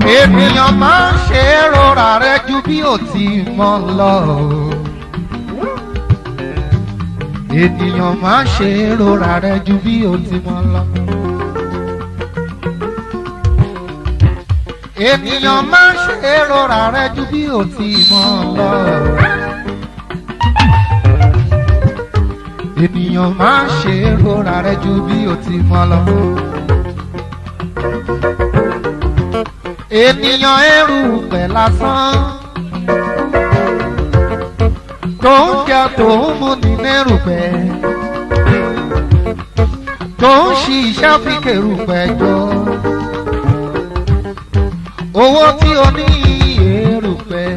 ènìyàn máa ń ṣe é rọra rẹ ju bí ó ti mọ lọ. ènìyàn máa ń ṣe é rọra rẹ ju bí ó ti mọ lọ. ènìyàn máa ń ṣe é rọra rẹ ju bí ó ti mọ lọ. ènìyàn máa ń ṣe é rọra rẹ ju bí ó ti mọ lọ. ènìyàn ẹrù pẹ̀ lásán tó ń jẹ tó ń mú ní nẹ́rùpẹ̀ tó ń ṣiṣẹ́ fi kèrùpẹ̀ jọ owó tí o ní èrùpẹ̀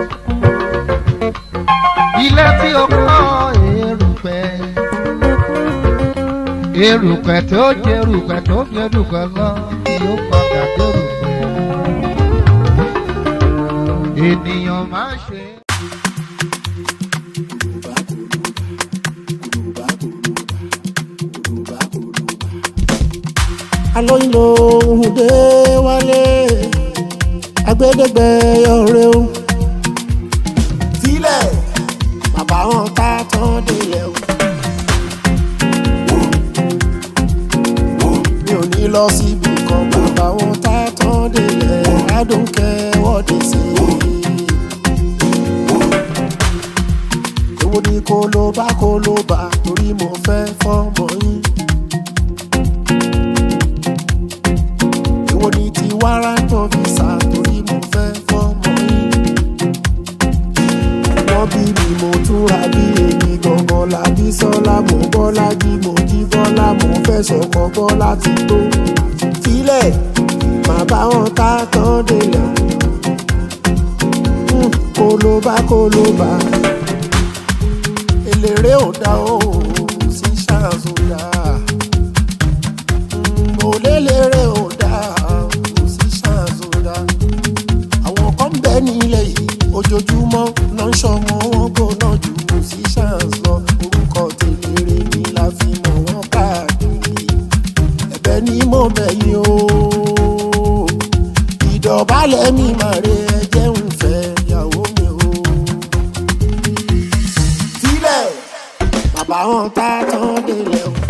ilé tí o kọ́ èrùpẹ̀ èrùpẹ̀ tó jẹ èrùpẹ̀ tó jẹ èrùpẹ̀ lọ yóò padà dérùpẹ̀ ènìyàn máa ṣe. alóyinlo òhùndé wálé agbẹdẹgbẹ ọrẹ o sílẹ̀ bàbá wọn ká tán délẹ̀ o mi ò ní lọ síbi kan bàbá wọn ká tán délẹ̀ adùnkẹ́ wọ́dí sí i. èwo ni kó ló bá kó ló bá torí mo fẹ́ fọ́mọ yín. èwo ni ti wárántọ̀ visa torí mo fẹ́ fọ́mọ yín. wọ́n bí mi mo túra bí èmi gangan làbí sọ́lá mo bọ́lá jí mo jí bọ́lá mo fẹ́ sọ̀kọ́ bọ́lá ti tó. sílẹ̀ màá bá wọn ká tán délẹ̀ Mm, kólóbá kólóbá eléré ò dá o sí ṣàzùdá mo léléré ò dá o sí ṣàzùdá àwọn kan bẹ nílẹ̀ yìí ojoojúmọ́ ló ń ṣọmọ wọn gbóná ju kò sí ṣàǹs lọ orúkọ tèléré ni la fi mọ̀ wọ́n káàkiri ẹ̀bẹ̀ ni mo bẹ̀ yín o ìdọ̀bálẹ̀ mi mà re ẹjẹ́ ń fẹ́ ìyàwó mi o sílẹ̀ bàbá wọn tá tán délẹ̀ o.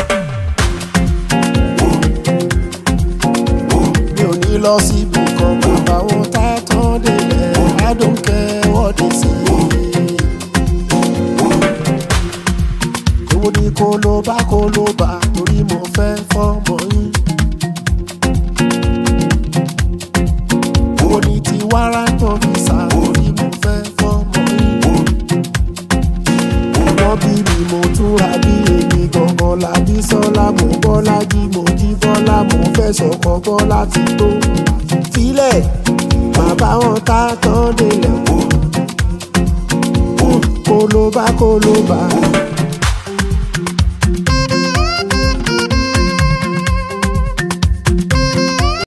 mi ò ní lọ síbi kan bàbá wọn tá tán délẹ̀ adùnkẹ́ wọ́dí sí i. èwo ni kó ló bá kó ló bá torí mo fẹ́ fọ́mọ yín. èwo ni ti wárántọ̀ visa torí mo fẹ́ fọ́mọ yín wọ́n bí mi mo túra bí èmi gangan làbí sọ́lá mo bọ́lá jí mo jí bọ́lá mo fẹ́ sọ̀kọ́ bọ́lá ti tó. sílẹ̀ bàbá wọn ká tán délẹ̀ o. kólóbá kólóbá